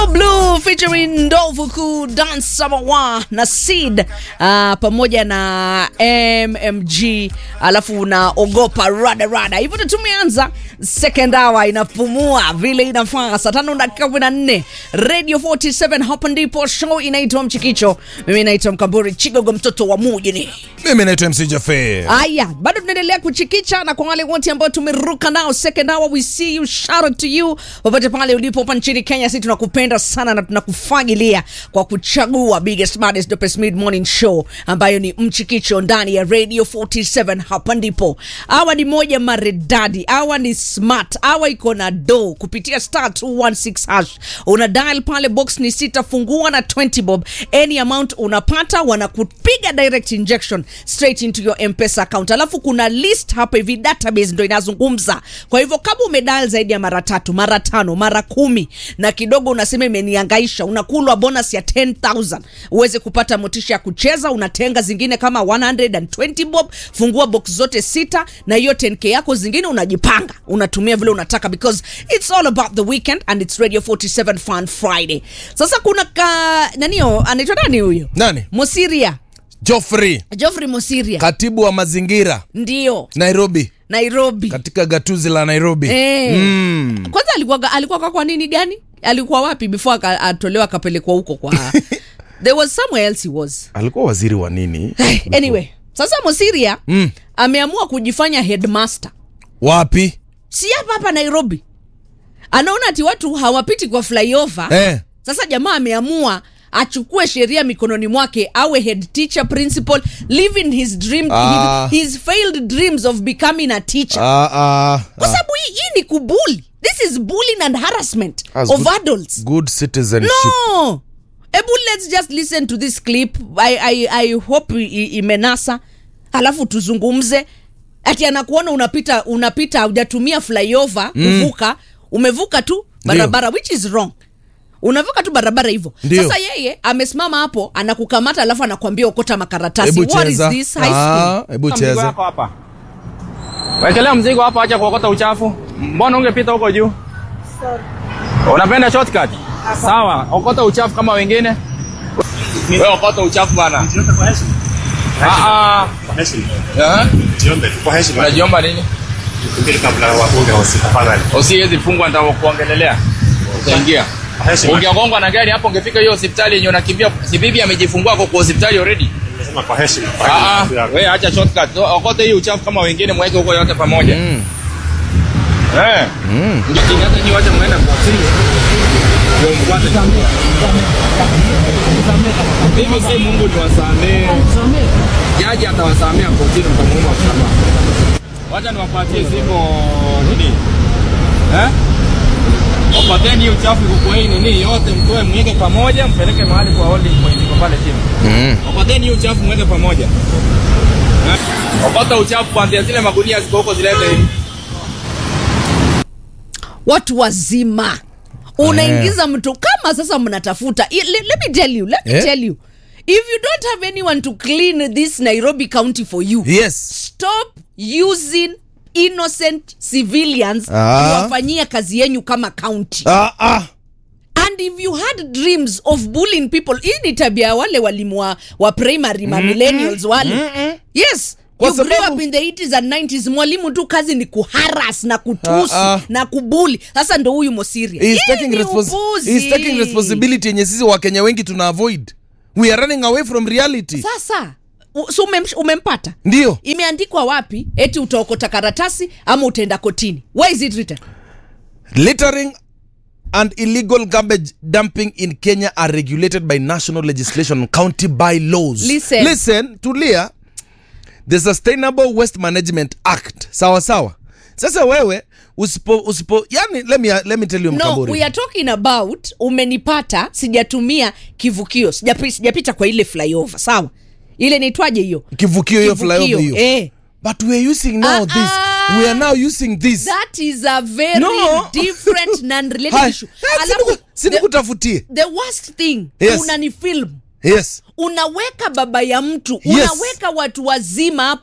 Blue featuring Ndovu Kuu Dance Samawa na Seed uh, pamoja na MMG alafu na ogopa rada rada. Hivyo ndo tumeanza second hour, inapumua vile inafaa. Saa tano dakika kumi na nne Radio 47 hapa ndipo show inaitwa Mchikicho. Mimi naitwa Mkamburi Chigogo, mtoto wa mujini. Mimi naitwa MC Jafe. Aya, bado tunaendelea kuchikicha na kwa wale wote ambao tumeruka nao second hour, we see you, shout out to you popote pale ulipo hapa nchini Kenya. Sisi tunakupenda sana na tunakufagilia kwa kuchagua biggest baddest dopest mid morning show ambayo ni Mchikicho ndani ya Radio 47. Hapa ndipo hawa ni moja maredadi, hawa ni smart, hawa iko na do kupitia star 216 hash, una dial pale, box ni sita, fungua na 20 bob, any amount unapata, wanakupiga direct injection straight into your mpesa account alafu kuna list hapa hivi database ndo inazungumza kwa hivyo kama umedial zaidi ya mara tatu mara tano mara kumi na kidogo unasema imeniangaisha unakulwa bonus ya 10000 uweze kupata motisha ya kucheza unatenga zingine kama 120 bob fungua box zote sita na hiyo 10k yako zingine unajipanga unatumia vile unataka because it's all about the weekend and it's radio 47 fun friday sasa kuna ka nanio anaitwa nani huyo Nani? mosiria Joffrey, Geoffrey Mosiria katibu wa mazingira ndio Nairobi, Nairobi. katika gatuzi la Nairobi. Eh. Mm. Kwanza alikuwa alikuwa kwa nini gani? Alikuwa wapi before aka- atolewa akapelekwa huko kwa There was somewhere else he was. Alikuwa waziri wa nini? Anyway, sasa Mosiria Mm. ameamua kujifanya headmaster. Wapi? Si hapa hapa Nairobi. Anaona ati watu hawapiti kwa flyover. Eh. Sasa jamaa ameamua achukue sheria mikononi mwake awe head teacher principal living his dream Ah. his failed dreams of becoming a teacher. Ah, ah, kwa ah. sababu hii, hii ni kubuli this is bullying and harassment As of good- adults Good citizenship. no ebu let's just listen to this clip i, I, I hope i- i- imenasa alafu tuzungumze ati anakuona unapita unapita hujatumia flyover kuvuka umevuka tu barabara which is wrong unavuka tu barabara hivyo Ndio. sasa yeye amesimama hapo anakukamata alafu anakuambia okota makaratasi Hebu what is cheza. this high school Ah, hebu Mzigo cheza. wako hapa. Wekelea mzigo hapa, acha kuokota uchafu. Mbona ungepita huko juu? Unapenda shortcut? Sawa, okota uchafu kama wengine. Wewe okota uchafu bana. Ah ah. Eh? Unajiomba nini? Usiwezi fungwa nitakuongelelea. Utaingia. Ungegongwa na gari hapo ungefika hiyo hospitali yenye unakimbia. Si bibi amejifungua kwa hospitali already. Ah, ah, wewe acha shortcut. So, Okote hii uchafu kama wengine mweke huko yote pamoja. Mm. Eh. Mm. Hata nyinyi wacha mwenda kwa siri. Ndio mfuate. Mimi si Mungu niwasamee. Jaji atawasamea kotini mtamuomba msamaha. Wacha niwapatie siko nini? Eh? Opateni hii uchafu iko kwa hii nini yote mtoe mweke pamoja mpeleke mahali kwa holding point iko pale chini. Mm. Okoteni hii uchafu mweke pamoja. Eh? Okota uchafu kuanzia zile magunia ziko huko zilete hivi. watu wazima unaingiza mtu kama sasa mnatafuta I- le- let me tell you let me Eh? tell you if you don't have anyone to clean this nairobi county for you Yes. stop using innocent civilians Ah. kuwafanyia kazi yenyu kama county Ah, ah. and if you had dreams of bullying people hii ni tabia ya wale walimu wa, wa primary ma millennials wale yes Kwa you grew sababu- up in the 80s and 90s mwalimu tu kazi ni kuharas na kutusi Ah, ah. na kubuli sasa ndo huyu mosiria He's Hii taking, ni respons upuzi. he's taking responsibility yenye sisi wakenya wengi tuna avoid. We are running away from reality. sasa u- so umem, umempata Ndio. imeandikwa wapi eti utaokota karatasi ama utaenda kotini where is it written Littering and illegal garbage dumping in Kenya are regulated by national legislation and county bylaws. Listen. Listen, tulia. The Sustainable Waste Management Act. Sawa sawa. Sasa wewe usipo usipo yani let me let me tell you no Mkamburi. we are talking about umenipata sijatumia kivukio sijapi- sijapita kwa ile flyover sawa ile naitwaje hiyo Kivukio hiyo Kivukio, flyover hiyo. eh. But we are using now Ah, this. ah. We are now using this. that is a very No. different non-related Hai. issue Eh, Alafu, siniku- sinikutafutie. the worst thing Yes. unanifilm Yes. unaweka baba ya mtu Yes. unaweka watu wazima hapo